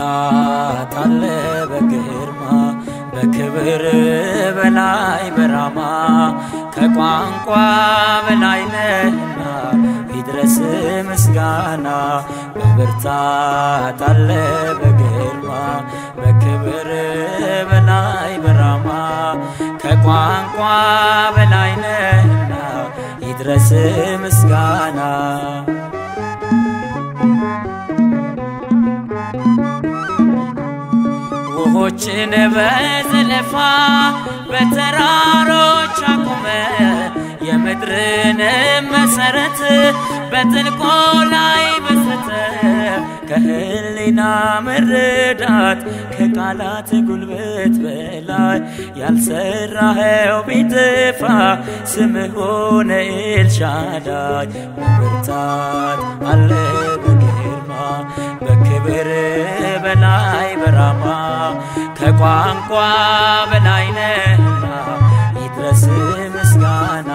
በብርታት አለ በግርማ በክብር በላይ በራማ ከቋንቋ በላይ ነህና ይድረስ ምስጋና በብርታት አለ በግርማ በክብር በላይ በራማ ከቋንቋ በላይ ነህና ይድረስ ምስጋና ውሆችን በዘለፋ በተራሮች አቁመ የምድርን መሰረት በጥልቆ ላይ መስረተ ከህሊና መረዳት ከቃላት ጉልበት በላይ ያልሰራኸው ቢጠፋ ስምህ ሆነ ኤልሻዳይ በብርታት አለ በግርማ በክብር በላይ በራማ ከቋንቋ በላይ ነህና ይድረስ ምስጋና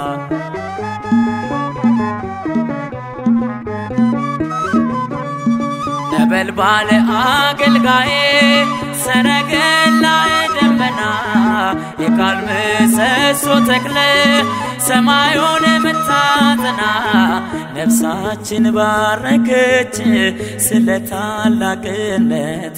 ነበልባል አገልጋዬ ሰረገላ ደመና የቃል ምሰሶ ተክለ ሰማዩን ምታጠና ነፍሳችን ባረከች ስለ ታላቅነት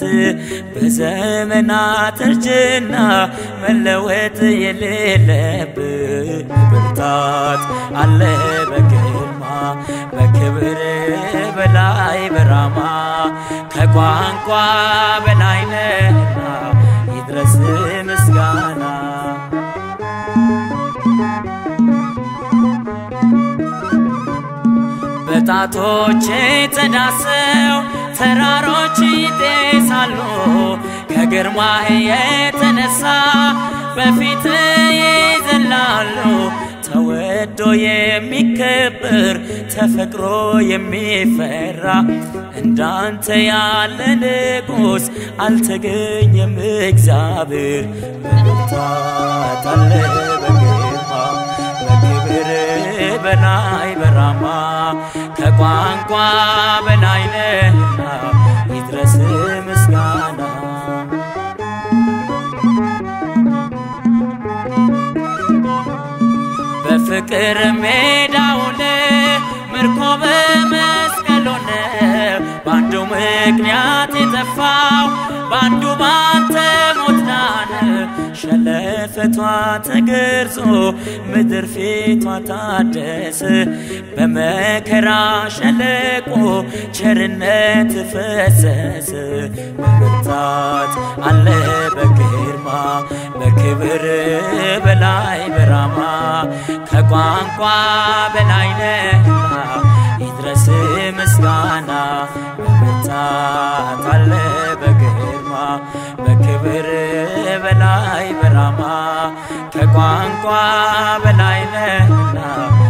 በዘመናት እርጅና መለወጥ የሌለብህ ብርታት አለ በግርማ በክብር በላይ በራማ ከቋንቋ በላይ ነህና ይድረስ ምስጋና በጣቶች ተዳሰው ተራሮች ይጤሳሉ ከግርማህ የተነሳ በፊት ይዘላሉ ተወዶ የሚከበር ተፈቅሮ የሚፈራ እንዳንተ ያለ ንጉሥ አልተገኘም እግዚአብሔር በብርታት አለ በግርማ በክብር በላይ በራማ ከቋንቋ በላይ ነህና ይድረስ ምስጋና በፍቅር ሜዳውነ ምርኮ በመስቀል ሆነ በአንዱ ምክንያት የጠፋው በአንዱ ባንተ ሞት ዳነ ሸለፈቷ ተገርጾ ምድር ፊቷ ታደሰ በመከራ ሸለቆ ቸርነት ፈሰሰ በብርታት አለ በግርማ በክብር በላይ በራማ ከቋንቋ በላይ ነህና ይድረስ ምስጋና በብርታት አለ በግርማ በክብር በላይ በራማ ከቋንቋ በላይ ነህና